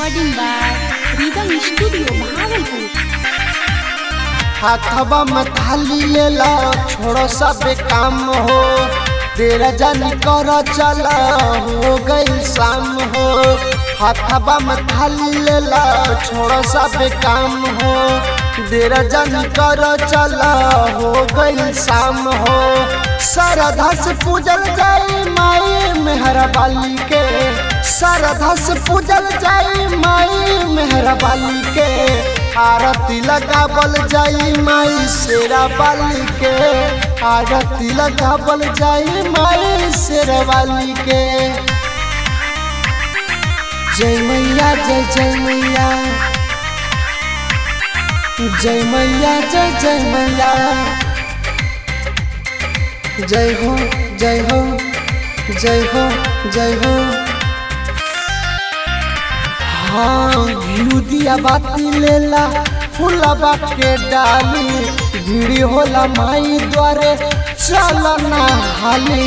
recording by Rhythm Studio, Bhagalpur. हाथवा में थाली लेला छोड़ो सब काम हो तेरा जानी कर चला हो गई शाम हो हाथवा में थाली लेला छोड़ो सब काम हो तेरा जानी कर चला हो गई शाम हो श्रद्धा से पूजल जाई माई मेहरा बाली के श्रद्धा से पूजल जाई माई मेहरा बाली के आरती लगावल जाई माई शेरा बाली के आरती लगावल जाई माई शेरा बाली के जय मैया जय जय मैया जय मैया जय जय मैया जय हो जय हो जय हो जय हो हाँ घिउ दिया बाती लेला फूलबा के डाली भीड़ी होला माई द्वारे चलना हाली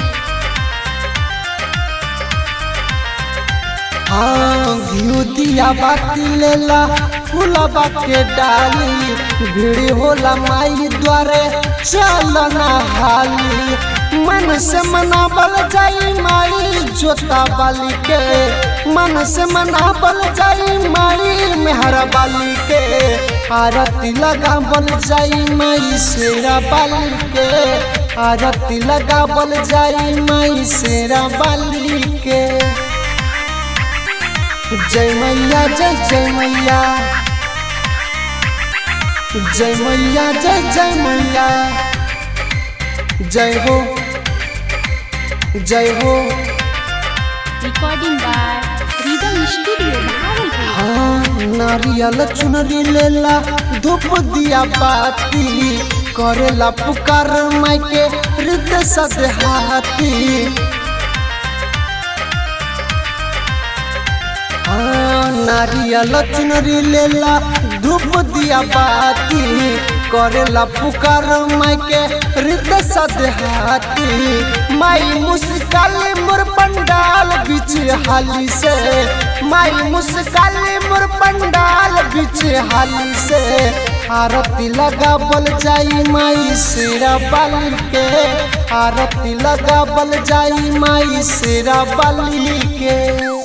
हाँ घिउ दिया बाती लेला फूलबा के डाली भीड़ी होला माई द्वारे चलना हाली मन से मनावल जाई माई जोता बाली के मन से मनावल जाई माई मेहरा बाली के आरती लगावल जाई माई शेरा बाली के आरती लगावल जाई माई शेरा बाली के जय मैया जय जय मैया जय मैया जय जय मैया जय हो जय हो Recording by Rhythm Studio, Bhagalpur. हाँ नारियल चुनरी लेला धूप दिया बाती करेला पुकार माई के हृदय सदहाती हाँ नारियल चुनरी लेला धूप दिया बाती करेला पुकार माई के हृदय सदहाती माई मुस्काली मोर पंडाल बीच हाली से माई मुस्काली मोर पंडाल बीच हाली से आरती लगावल जाई माई शेरा बाली के आरती लगावल जाई माई शेरा बाली के